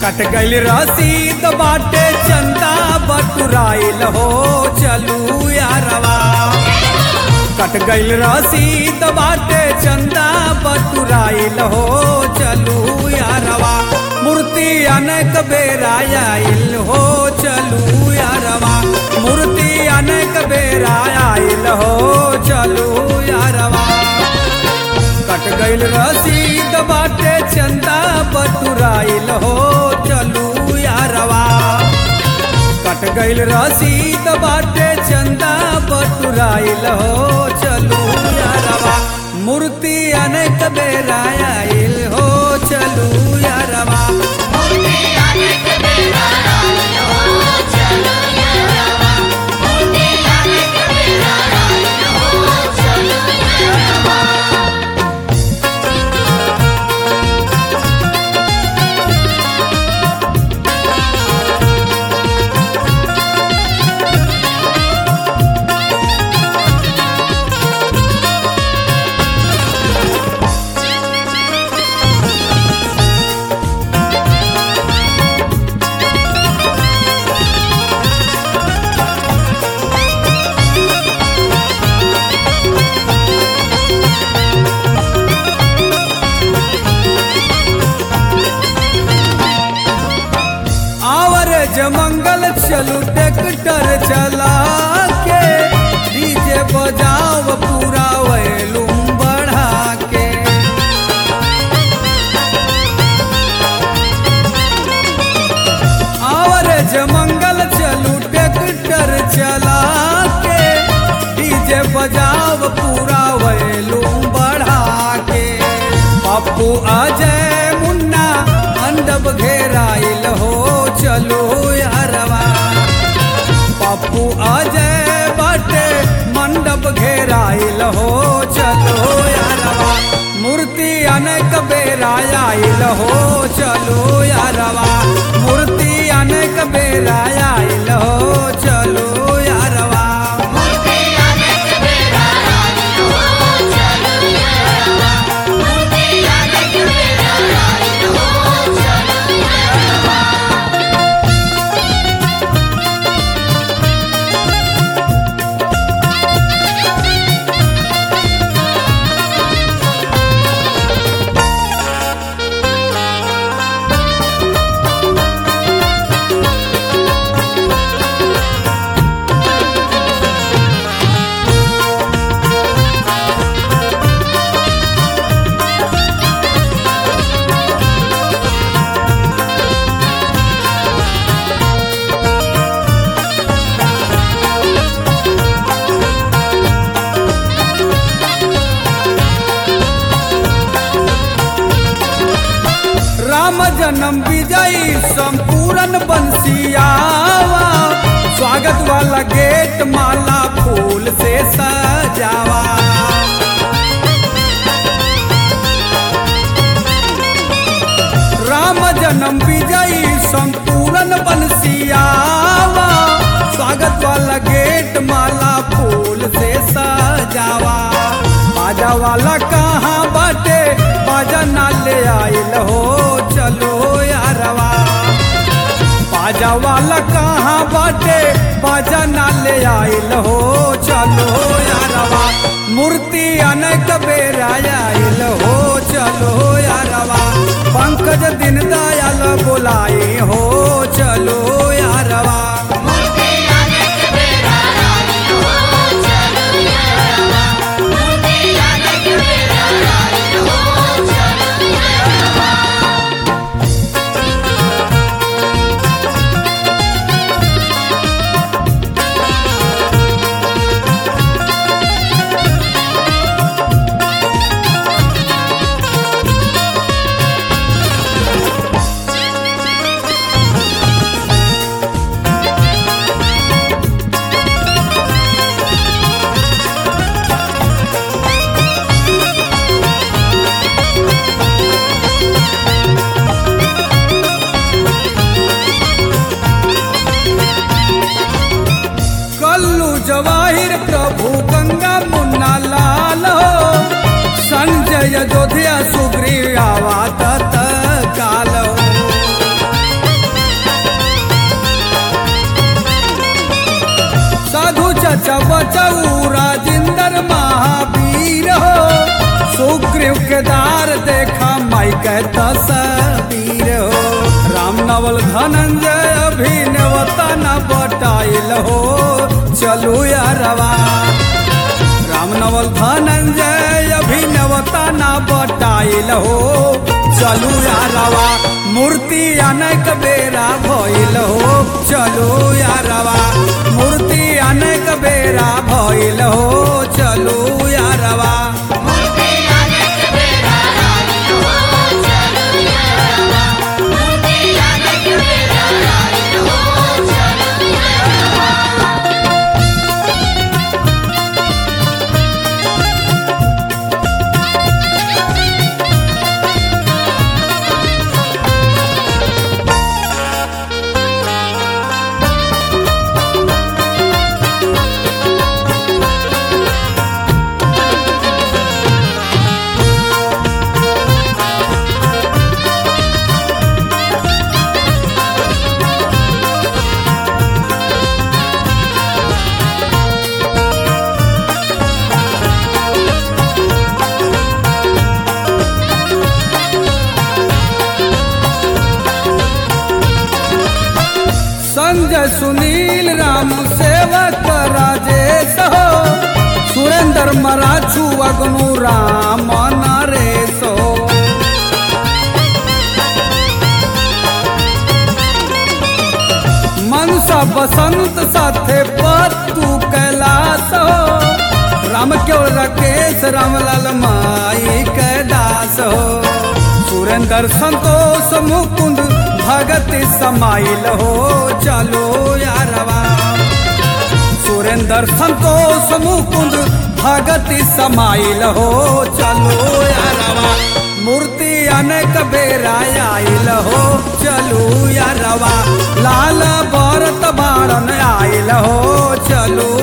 कट गइल रसीद बाटे चंदा बटुराइल हो चलू यारवा कट गइल रसीद बाटे चंदा बटुराइल हो चलू यारवा मूर्ति अनेक बेरा आइल हो चलू यारवा मूर्ति अनेक बेरा आइल हो चलू यारवा कट गइल रसीद बाटे चंदा बटुराइल हो चलू यारवा कट गइल रसीद बाटे चंदा बटुराइल हो चलू यारवा मूर्ति अनेक बेरा आइल हो चलू यारवा मूर्ति अनेक बेरा आइल हो चलो यारवा मूर्ति अनेक बेरा आइल हो चलो यारवा आवर जमंगल चलू ट्रैक्टर चला के डीजे बजाओ पूरा वैलूम बढ़ा के आवर जमंगल चलू ट्रैक्टर चला के डीजे बजाओ पूरा वैलूम बढ़ा के पप्पू अजय मुन्ना मंडप घेराइल हो चलो यारवा पप्पू अजय बाटे मंडप घेराइल हो चलो यारवा मूर्ति अनेक बेरा आइल हो चलो यारवा मूर्ति अनेक बेरा आइल हो चलो यारवा मूर्ति अनेक बेरा आइल हो चलो यारवा मूर्ति अनेक बेरा आइल हो चलो यारवा राम जन्म विजयी संपूर्ण बंसियावा स्वागत वाला गेट माला फूल से सजावा राम जन्म विजयी संपूर्ण बंसियावा स्वागत वाला गेट माला फूल से सजावा बाजा वाला कहाँ बाटे बाजा ना ले आइल हो चलो यारवा बाजा वाला कहाँ बाटे बाजा ना ले आइल हो चलो यारवा मूर्ति अनेक बेरा आइल हो चलो यारवा पंकज दिन दयाल बोलाई हो चलो यारवा मूर्ति अनेक बेरा आइल हो चलो यारवा मूर्ति अनेक बेरा आइल हो चलो यारवा ¡Suscríbete के तस्वीर हो राम नवल धनंजय अभिनवता न बटाइल हो चलू यारवा राम नवल धनंजय अभिनवता न बटाइल हो चलू यारवा मूर्ति अनेक बेरा भइल हो चलू यारवा मूर्ति अनेक बेरा भइल हो चलू यारवा मूर्ति अनेक बेरा आइल हो चलू यारवा मूर्ति अनेक बेरा आइल हो चलू यारवा संजय सुनील राम सेवक राजेश हो सुरेंद्र मराठू अग्नु राम नरेश हो मनसा बसंत साथे पत्तू कैलाश हो राम केवल राकेश रामलाल माई कैदास हो सुरेंद्र संतोष मुकुंद भगत समाइल हो चलो यारवा सुरेंद्र संतोष मुकुंद भगत समाइल हो चलो यारवा मूर्ति अनेक बेरा आइल हो चलू यारवा लाल भरत बाणन आइल हो चलू